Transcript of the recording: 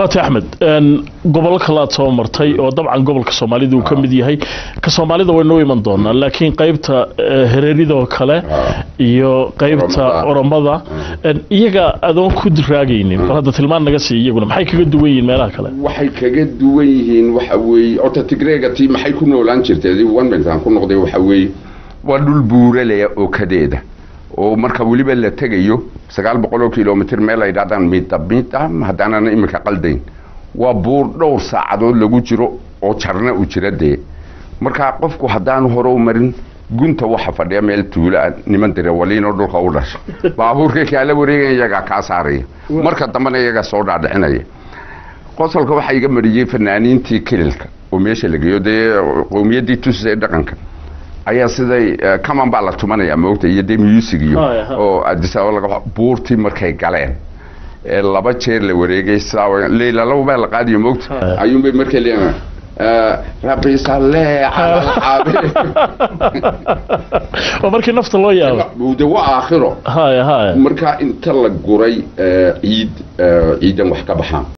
waati axmed gobollo kale aad soo martay oo dabcan gobolka soomaalida uu ka mid yahay ka soomaalida waynoo iman doonaa laakiin qaybta hereeridoo kale iyo qaybta oromada iyaga adoon ku raagaynin bal hadda tilmaan naga siiya iyaguna maxay kaga duwan yihiin meelaha kale waxay kaga duwan yihiin waxa weeye horta tigreega tii maxay ku noolaan jirtay wanbensaan ku noqday waxa weeye waa dhul buuralaya oo kadeeda oo marka weliba la tegayo sagaal boqol oo kilomitr meel ay dhahdaan midda midda haddaanan iminka qaldayn waa buur dhowr saacadood lagu jiro oo jarna u jira dee markaa qofku haddaanu hore u marin gunta waxa fadhiya meel tuula niman dire waliinoo dhulka u dhasha baabuurka kaala wareegaya iyagaa kaa saaraya marka dambena iyagaa soo dhaadhicinaya qosolka waxaa iga mariyey fanaaniintii kililka oo meesha la geeyo dee qowmiyaddii tusisay dhaqanka ayaa siday kaman baa la tumanaya moogta iyo dee music iyo oo adisababa laga buurtii markay galeen ee laba jeer la wareegay saa leyla laba baa la qaadiyo moogta ayuunbay markay leeyahay rabbi salle cala alxaabi waa markii nafta loo yaabo de waa aakhiro haya haya marka inta la guray ciid ciidan wax ka baxaan